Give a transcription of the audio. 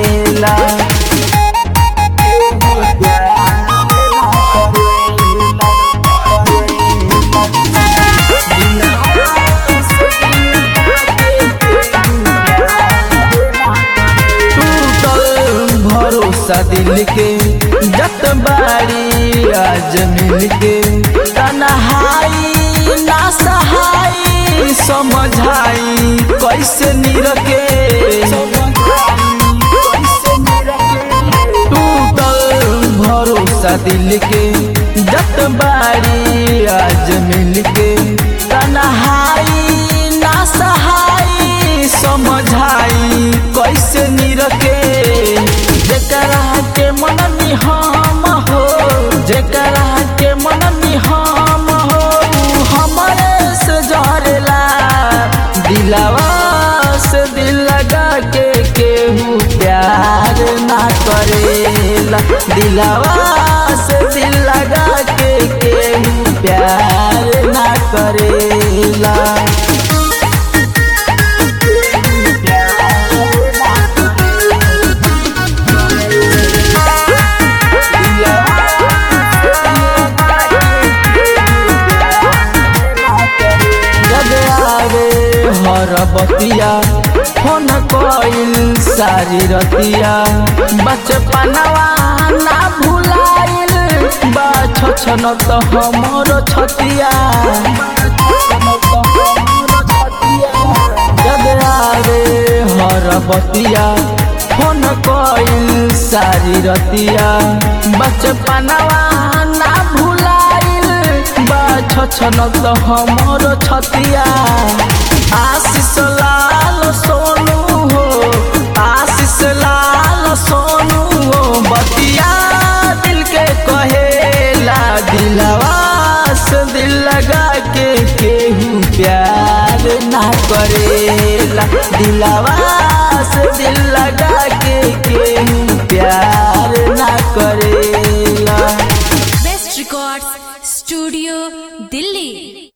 करेला टूटल भरोसा दिल के जत बारी आज मिल के तनहाई ना सहाई समझाई कैसे निरके टूटल भरोसा दिल के जत बारी आज मिल के तनहाई ना सहाई समझाई कैसे निरके जेकरा के मन हम हो जेकरा के मन हम हो उ हमरे से जरेला दिलावा से दिल लगा के केहू प्यार ना करेला दिलावा से दिल लगा के केहू प्यार ना करेला जब आवे हर बतिया फोन कइल सारी रतिया बचपनवा ना भुलाइल बा छछन त हमर छतिया जब आवे हर बतिया फोन कइल सारी रतिया बचपनवा ना भुलाइल बा छछन त हमर छतिया आशीष लाल सोनू हो आशीष लाल सोनू हो बतिया दिल के कहेला दिलवा से दिल लगा के केहू प्यार ना करेला दिलवा से दिल लगा के केहू प्यार ना करेला Best Records Studio, Delhi.